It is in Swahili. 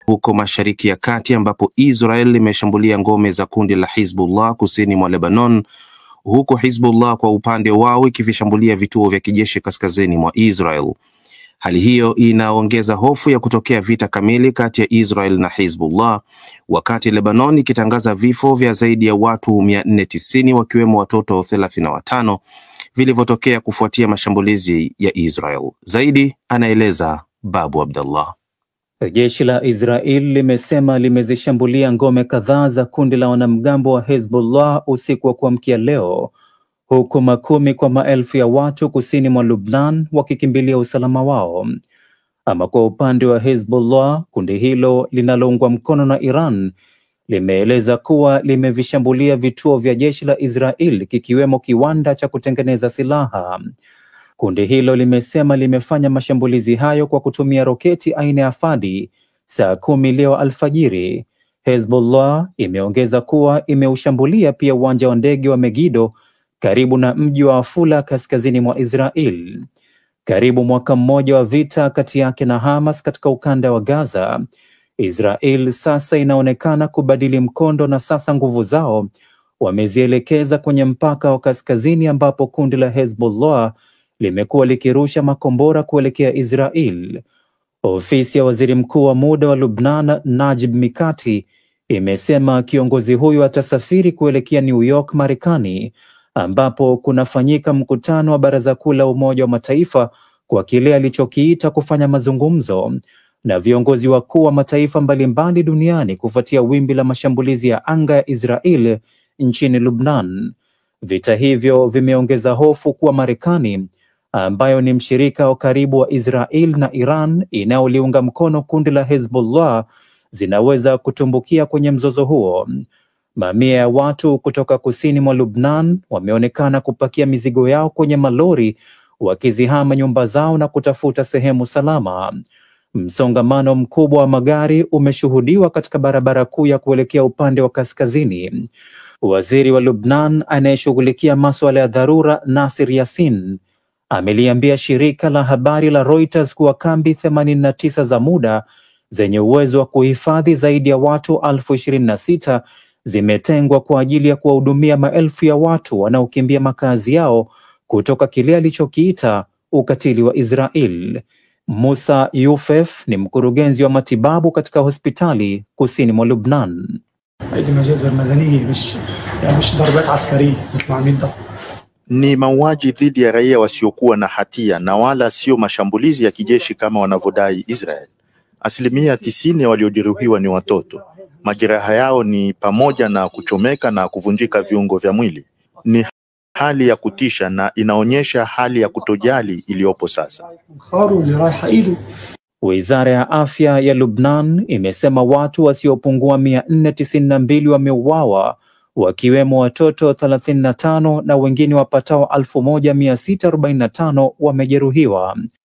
huko Mashariki ya Kati ambapo Israel limeshambulia ngome za kundi la Hizbullah kusini mwa Lebanon, huku Hizbullah kwa upande wao ikivishambulia vituo vya kijeshi kaskazini mwa Israel. Hali hiyo inaongeza hofu ya kutokea vita kamili kati ya Israel na Hizbullah, wakati Lebanon ikitangaza vifo vya zaidi ya watu mia nne tisini wakiwemo watoto thelathini na watano vilivyotokea kufuatia mashambulizi ya Israel. Zaidi anaeleza Babu Abdallah. Jeshi la Israel limesema limezishambulia ngome kadhaa za kundi la wanamgambo wa Hezbollah usiku wa kuamkia leo, huku makumi kwa maelfu ya watu kusini mwa Lubnan wakikimbilia usalama wao. Ama kwa upande wa Hezbollah, kundi hilo linaloungwa mkono na Iran limeeleza kuwa limevishambulia vituo vya jeshi la Israel kikiwemo kiwanda cha kutengeneza silaha. Kundi hilo limesema limefanya mashambulizi hayo kwa kutumia roketi aina ya Fadi saa kumi leo alfajiri. Hezbollah imeongeza kuwa imeushambulia pia uwanja wa ndege wa Megido karibu na mji wa Afula kaskazini mwa Israel. Karibu mwaka mmoja wa vita kati yake na Hamas katika ukanda wa Gaza, Israel sasa inaonekana kubadili mkondo na sasa nguvu zao wamezielekeza kwenye mpaka wa kaskazini ambapo kundi la Hezbollah limekuwa likirusha makombora kuelekea Israel. Ofisi ya waziri mkuu wa muda wa Lubnan, Najib Mikati, imesema kiongozi huyu atasafiri kuelekea New York, Marekani, ambapo kunafanyika mkutano wa Baraza Kuu la Umoja wa Mataifa kwa kile alichokiita kufanya mazungumzo na viongozi wakuu wa mataifa mbalimbali duniani kufuatia wimbi la mashambulizi ya anga ya Israel nchini Lubnan. Vita hivyo vimeongeza hofu kuwa Marekani ambayo ni mshirika wa karibu wa Israel na Iran inayoliunga mkono kundi la Hezbollah zinaweza kutumbukia kwenye mzozo huo. Mamia ya watu kutoka kusini mwa Lubnan wameonekana kupakia mizigo yao kwenye malori wakizihama nyumba zao na kutafuta sehemu salama. Msongamano mkubwa wa magari umeshuhudiwa katika barabara kuu ya kuelekea upande wa kaskazini. Waziri wa Lubnan anayeshughulikia masuala ya dharura Nasir Yasin ameliambia shirika la habari la Reuters kuwa kambi 89 za muda zenye uwezo wa kuhifadhi zaidi ya watu elfu ishirini na sita zimetengwa kwa ajili ya kuwahudumia maelfu ya watu wanaokimbia makazi yao kutoka kile alichokiita ukatili wa Israel. Musa Yufef ni mkurugenzi wa matibabu katika hospitali kusini mwa Lubnan. Ni mauaji dhidi ya raia wasiokuwa na hatia na wala sio mashambulizi ya kijeshi kama wanavyodai Israel. Asilimia tisini ya waliojeruhiwa ni watoto. Majeraha yao ni pamoja na kuchomeka na kuvunjika viungo vya mwili. Ni hali ya kutisha na inaonyesha hali ya kutojali iliyopo sasa. Wizara ya afya ya Lubnan imesema watu wasiopungua mia nne tisini na mbili wameuawa wakiwemo watoto 35 na wengine wapatao 1645 wamejeruhiwa.